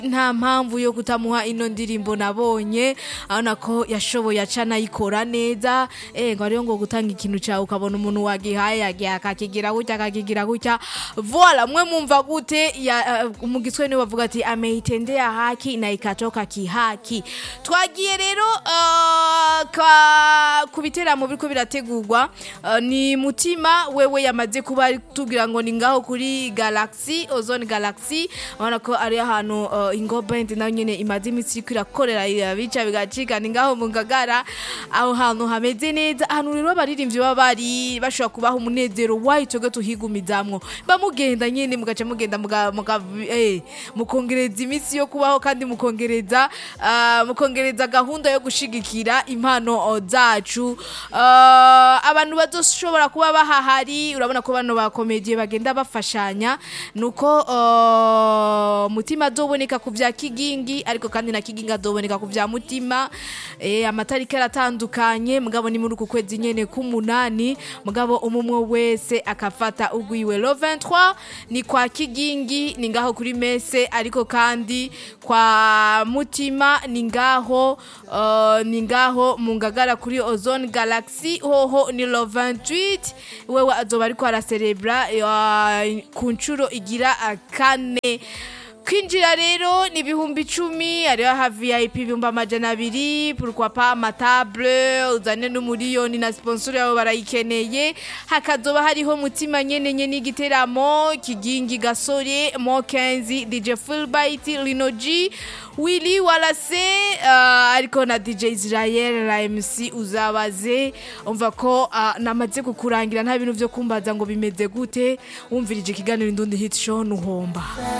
nta mpamvu yo kutamuha ino ndirimbo nabonye abona ko yashoboye aca anayikora neza eh ngo ariyo ngo gutanga ikintu cyawe ukabona umuntu wagihaye yagiye akakigira gutya akakigira gutya voila mwe mumva gute ya uh, mu giswahili niwe bavuga ati ameitendea haki na ikatoka kihaki twagiye rero uh, ka ku biteramo biriko birategurwa uh, ni mutima wewe yamaze kuba tugira ngo ni ngaho kuri galaxy ozone galaxy urabona ko ari ahantu uh, ingo band nayo nyene imaze iminsi iriko irakorera irabica bigacika ni ngaho mu ngagara aho hantu hameze neza ahantu rero abaririmbyi baba bari bashobora kubaha umunezero wayo twebwe tuhigumizamwo bamugenda nyene mugaca mugenda muga, muga eh, mukongereza iminsi yo kubaho kandi mukongereza uh, mukongereza gahunda yo gushigikira impano uh, zacu uh, abantu bazoshobora kuba bahahari urabona ko bano bakomediye bagenda bafashanya nuko uh, mutima azoboneka ku vya kigingi ariko kandi na kigingi azoboneka ku vya mutima eh, amatariki aratandukanye mugabo ni muri uku kwezi nyene k'umunani mugabo umumwe wese akafata ugwiwe lo 23 ni kwa kigingi ni ngaho kuri mese ariko kandi kwa mutima ni ngaho uh, ni ngaho mu ngagara kuri ozone galaxy hoho ni lo 28 wewe azoba ariko araserebra uh, ku nshuro igira uh, kane kwinjira rero ni ibihumbi icumi hariho ha vip ibihumbi amajana abiri pourquoi pas amatable uzane n'umuriyoni na sponsor yabo barayikeneye hakazoba hariho mutima nyene nyene igiteramo kigingi gasore mo 15 dj fulbright lino g willy walase uh, ariko na dj israel na mc uzabaze umva ko uh, namaze kukurangira nta bintu vyo kumbaza ngo bimeze gute wumvirije ikiganiro indundi hit show nuhomba